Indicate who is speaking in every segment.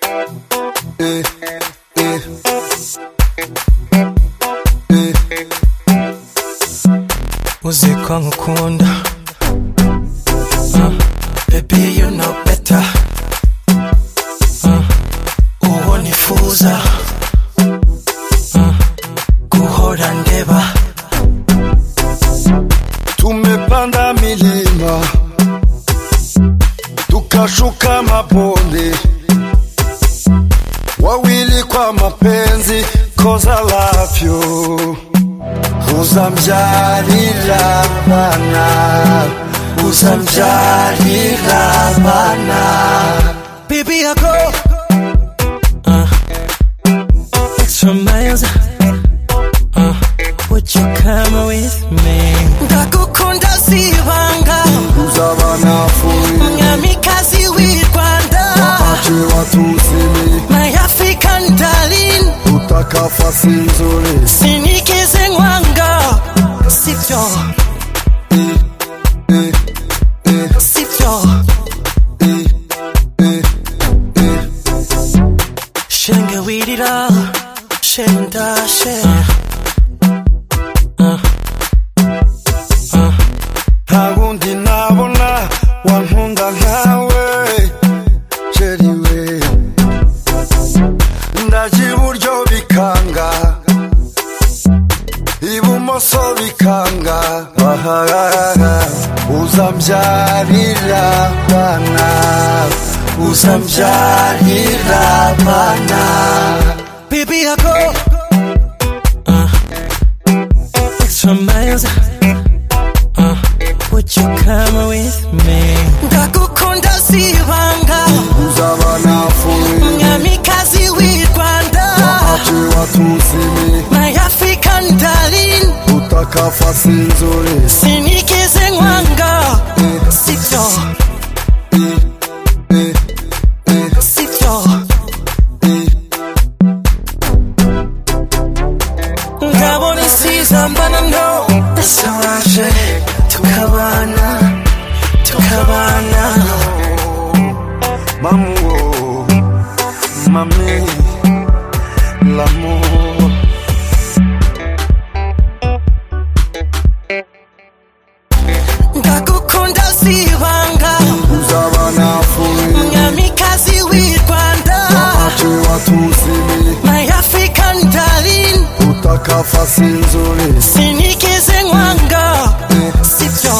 Speaker 1: Eh, eh. Eh. Uzi ko nkukunda Ah, Baby you know better Ah, Uwo nifuza Ah, Guhora ndeba
Speaker 2: Tumepanda milima tukashuka mabonde, wawili kwa mapenzi, cause I love you. Uzamjalila bana, uzamjalila bana,
Speaker 1: Baby I go Ah, Extra miles Ah, Would you come with me
Speaker 3: ndagukunda sibanga
Speaker 2: uzabanafuyi
Speaker 3: mwamikazi w'i rwanda
Speaker 2: wapache watusini,
Speaker 3: my african darling
Speaker 2: utakafasi nzuri
Speaker 3: sinikize nkwanga sibyo sibyo shenge wirira shendashe
Speaker 2: ntawundi nabona wankunda nkawe sheri we ndaje iburyo bikanga ibumoso bikanga ahahaha uzambyarira bana uzambyarira bana
Speaker 1: Baby, I go uh, extra miles. Uh, would you come with me?
Speaker 3: ndagukunda sibanga
Speaker 2: uzabanafuye
Speaker 3: mwamikazi w'i rwanda
Speaker 2: wapache watusimi
Speaker 3: my african darling
Speaker 2: utakafasi nzuri
Speaker 3: sinikize nkwanga sibyo sibyo ngabona isiza mbana no
Speaker 1: Solange, tukabana, tukabana.
Speaker 2: Mamuo, mami, l'amour.
Speaker 3: ndagukunda sibanga
Speaker 2: Uzabanafuye,
Speaker 3: nyamikazi w'i rwanda
Speaker 2: wapache watusimi,
Speaker 3: my african darling
Speaker 2: utakafasi nzuri.
Speaker 3: sinikize nkwanga sibyo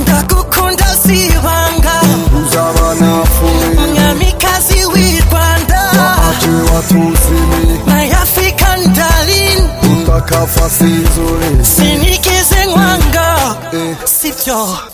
Speaker 3: ndagukunda sibanga
Speaker 2: Uzabanafuye,
Speaker 3: nyamikazi w'i rwanda
Speaker 2: wapache watusimi,
Speaker 3: my african darling
Speaker 2: utakafasi nzuri.
Speaker 3: sinikize nkwanga
Speaker 2: Eh.
Speaker 3: sibyo